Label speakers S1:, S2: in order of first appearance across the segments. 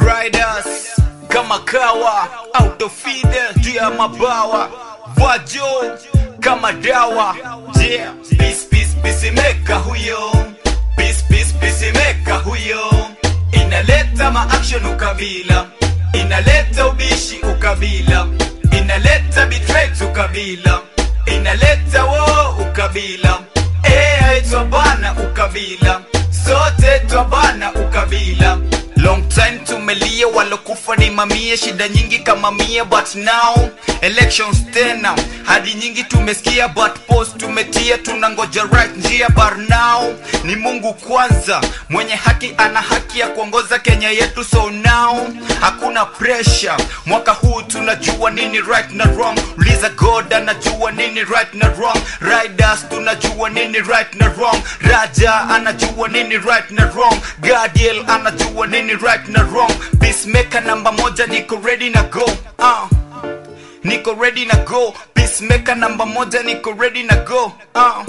S1: riders kama kawa autofide juu ya mabawa vajo kama dawa yeah. Peace, peace, peace meka huyo peace, peace, peace meka huyo inaleta maaction ukabila inaleta ubishi ukabila inaleta bitrate ukabila inaleta wo ukabila Eh, aitwa bana ukabila sote twabana ukabila long time tumelia walokufa ni mamia shida nyingi kama mia but now elections tena hadi nyingi tumesikia but post tumetia tunangoja right njia but now ni mungu kwanza mwenye haki ana haki ya kuongoza kenya yetu so now hakuna pressure mwaka huu tunajua nini right na wrong uliza god anajua nini right na wrong riders tunajua nini right na wrong raja anajua nini right na wrong gadiel anajua nini right na wrong peacemaker namba moja niko ready na go uh. niko ready na go peacemaker namba moja niko ready na go uh.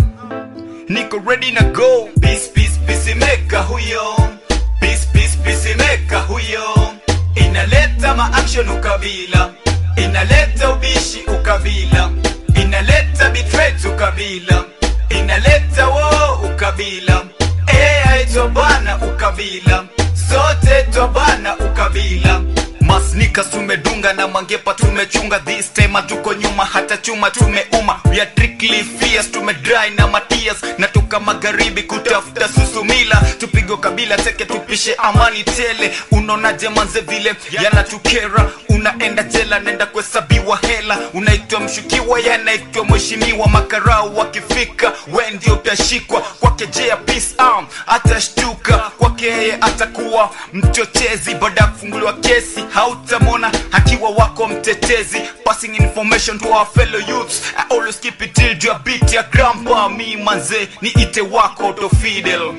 S1: niko ready na go peace peace peacemaker huyo peace peace peacemaker huyo inaleta maaction ukabila inaleta ubishi ukabila inaleta bitrate ukabila inaleta wo ukabila Eh, aitwa bana ukabila sote twabana ukabila masnikas tumedunga na mangepa tumechunga this time hatuko nyuma hata chuma tumeuma we are strictly fierce tumedry na matias natoka magharibi kutafuta susumila tupigo kabila teke tupishe amani tele unaonaje manze vile yanatukera unaenda jela nenda kuhesabiwa hela unaitwa mshukiwa yanaitwa mheshimiwa makarau wakifika we ndio utashikwa kwake jea peace arm atashtuka kwake yeye atakuwa mchochezi baada ya kufunguliwa kesi hautamona akiwa wako mtetezi passing information to our fellow youths I always keep it till juu ya beat ya grandpa mi manze ni ite wako to fidel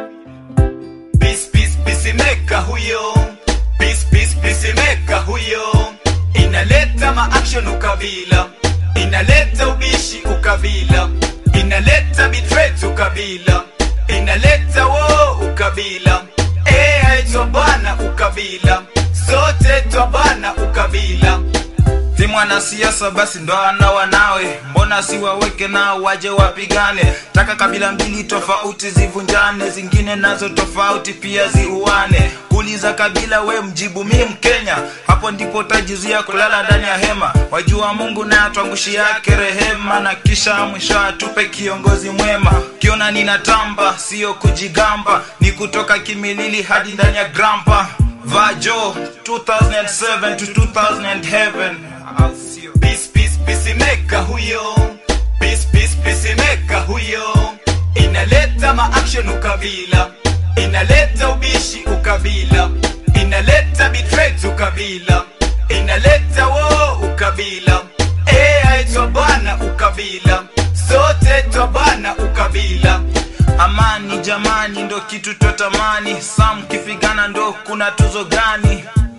S1: peace peace peace meka huyo peace peace peace meka huyo inaleta maaction ukabila inaleta ubishi ukabila inaleta bitrate ukabila inaleta wo ukabila Eh, aitwa bana ukabila sote twabana ukabila
S2: si mwanasiasa basi ndo ana wanawe mbona siwaweke nao waje wapigane taka kabila mbili tofauti zivunjane zingine nazo tofauti pia ziuane kuuliza kabila we mjibu mi mkenya hapo ndipo utajizuia kulala ndani ya hema wajua mungu naye atwangushi yake rehema na kisha mwisho atupe kiongozi mwema kiona ninatamba siyo kujigamba ni kutoka kimilili hadi ndani ya grampa vajo 2007 to 2007 I'll see you.
S1: peace peace peace meka huyo peace peace peace meka huyo inaleta maaction ukabila inaleta ubishi ukabila inaleta bitrate ukabila inaleta wo ukabila Eh, aitwa bana ukabila sote twabana ukabila
S2: amani jamani ndo kitu twatamani sam kipigana ndo kuna tuzo gani